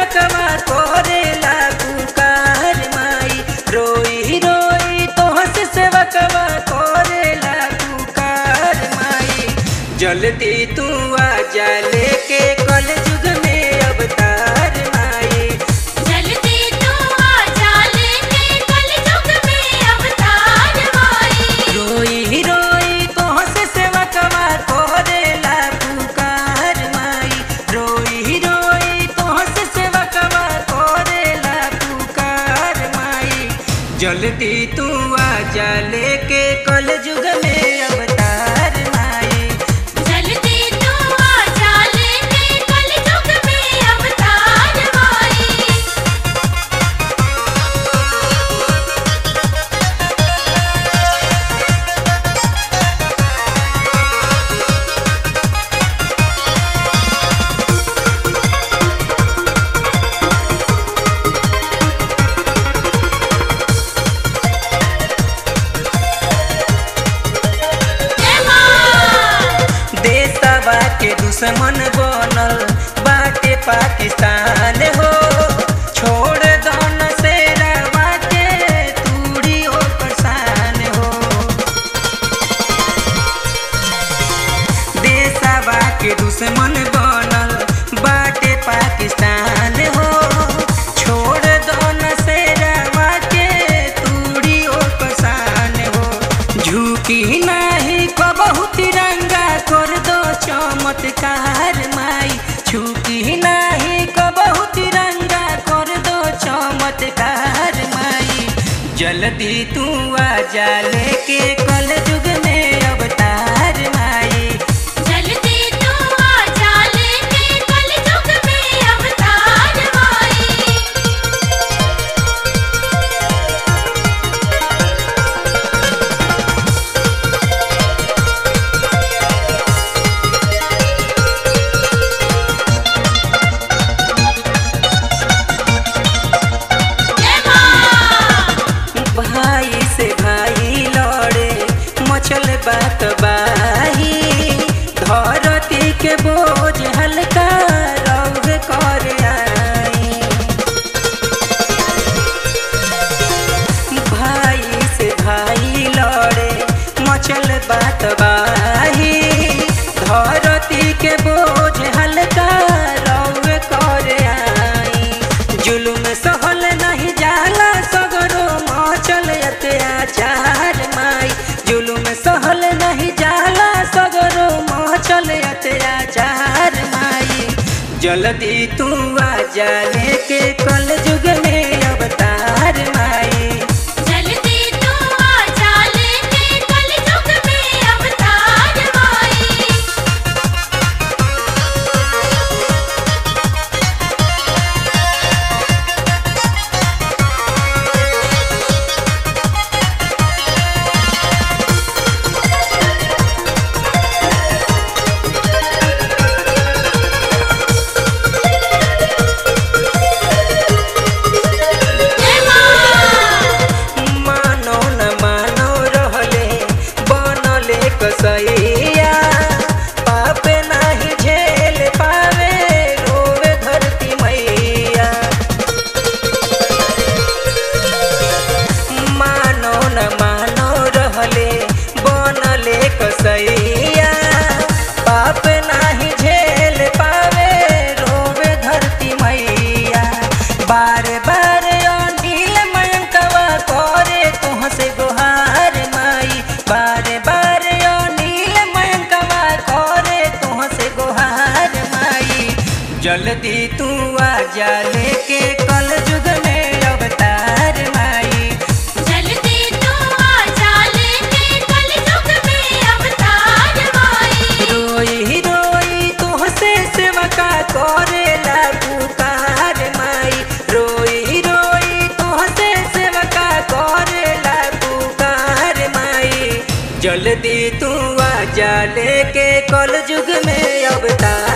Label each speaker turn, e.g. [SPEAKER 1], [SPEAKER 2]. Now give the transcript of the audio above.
[SPEAKER 1] सेवकवा करेला पुकार माई रोई रोई तोह से सेवकवा करेला पुकार माई जल्दी तू आ जा लेके कल युग में अवतार माई
[SPEAKER 2] जल्दी तू आजा लेके कलयुग में अवतार माई
[SPEAKER 1] रोई रोई तोह से सेवकवा करेला पुकार माई रोई रोई तोह से सेवकवा करेला पुकार माई जल्दी तू आ जा लेके कल युग में अवतार माई
[SPEAKER 2] जल्दी तू आजा लेके कलयुग में अवतार माई जय मां
[SPEAKER 1] देशवा के दुश्मन बनल बाटे पाकिस्तान हो छोड़ दौन से रवा के तूड़ी ओ परेशान हो देशवा के दुश्मन बनल बाटे पाकिस्तान हो छोड़ दौन से रवा के तूड़ी ओ परेशान हो झुकी नाही कबहू तिरंगा कर दो चमत्कार माई झुकी नाही कबहू तिरंगा कर दो चमत्कार माई जल्दी तू आ जा लेके कल युग में अवतार माई
[SPEAKER 2] जल्दी तू आजा लेके कलयुग में अवतार माई जय मां
[SPEAKER 1] भाई से भाई लड़े मचल बात बाही धरती के बोझ हल्का रौद कर आई भाई से भाई लड़े मचल बात बाही धरती के बोझ हल्का रौद कर आई जुलुम सहल नहीं जाला सगरो मचल अत्याचार माई जुलुम सहल नहीं जाला सगरो मचल अत्याचार माई जल्दी तू आ जा लेके कल युग में अवतार माई
[SPEAKER 2] जल्दी तू आजा लेके कलयुग में अवतार माई जय मां
[SPEAKER 1] मानो न मानो रहले बनले कसैया पाप नाही झेल पावे रोवे धरती मैया मानो न मानो रहले बनले कसैया पाप नाही झेल पावे रोवे धरती मैया बार बार अनिल मयंकवा करे तुह से गुहार माई बार बार अनिल मयंकवा करे तुह से गुहार माई जल्दी तू आ जा लेके कल युग में अवतार माई
[SPEAKER 2] जल्दी तू आजा लेके कलयुग में अवतार माई
[SPEAKER 1] रोई रोई तुह से सेवका करेला पुकार माई रोई रोई तुह से सेवका करेला पुकार माई जल्दी तू आ जा लेके कल युग में अवतार